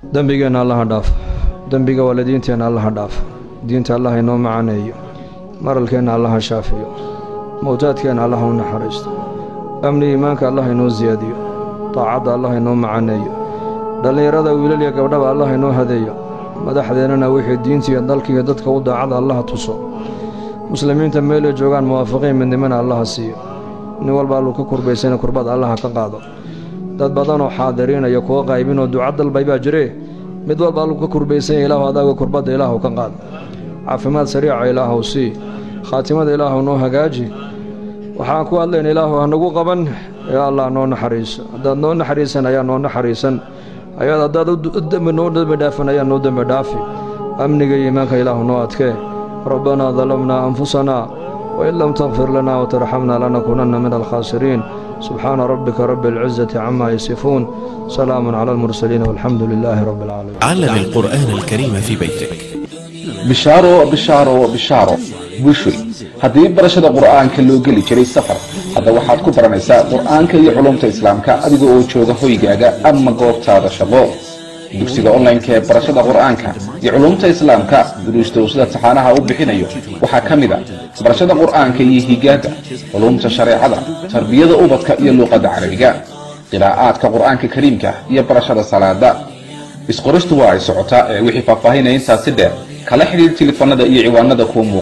dembigeenna allaha dhaaf dembiga waalidiinteenna allaha dhaaf diinta allaha inoo macaneeyo maralkeenna allaha shaafiyo mowtaadkeenna allaha u naxariisto amni iimaanka allaha inoo siyaadiyo daacadda allaha inoo macaneeyo dhallinyarada wiilal iyo gabdhaba allaha inoo hadeeyo madaxdeennana wixii diintiiyo dalkiiyo dadka u daacada allaha tuso muslimiinta meelay joogaan muwaafaqiin midnimana allaha siiyo nin walba alluu ka kurbaysana kurbada allaha ka qaado dad badanoo xaadiriinaya kuwa qaybinoo duca dalbay baa jiree mid walba alluu ka kurbaysanya ilaahu adaaga kurbadda ilaahu ka qaad caafimaad sariica ilaahuw sii khaatimada ilaahu noo hagaaji waxaan ku hadlayna ilaahu hanagu qaban ee allah noo naxariiso haddaad noo naxariisan ayaa noo naxariisan ayaad haddaad dembi noo dembi dhaafan ayaa noo dembi dhaafi amniga iyo iimaanka ilaahu noo adkee rabbanaa dalamnaa anfusanaa wain lam takfir lanaa watarxamna lanakuunanna min alkhaasiriin subxaana rabbika rabbi alcizati camaa yasifuun salaamun cala almursaliin walxamdu lilaahi rabbi alcaalamiin علم القرآن الكريم في بيتك bishaaro bishaaro bishaaro bushoy haddii barashada qur'aanka loo geli jiray safar hadda waxaad ku baranaysaa qur'aanka iyo culumta islaamka adiga oo jooga hoygaaga ama goobtaada shaqo dugsiga online-ka ee barashada qur'aanka iyo culumta islaamka duruusta uu sida taxaanaha u bixinayo waxaa ka mid a barashada qur'aanka iyo higaada culumta shareecada tarbiyada ubadka iyo luuqadda carabiga qiraa'aadka qur'aanka kariimka iyo barashada salaada isqoristu waa ay socotaa ee wixii faahfaahinaya intaasi dheer kala xidhiir tilifanada iyo ciwaanada kuwa muuqda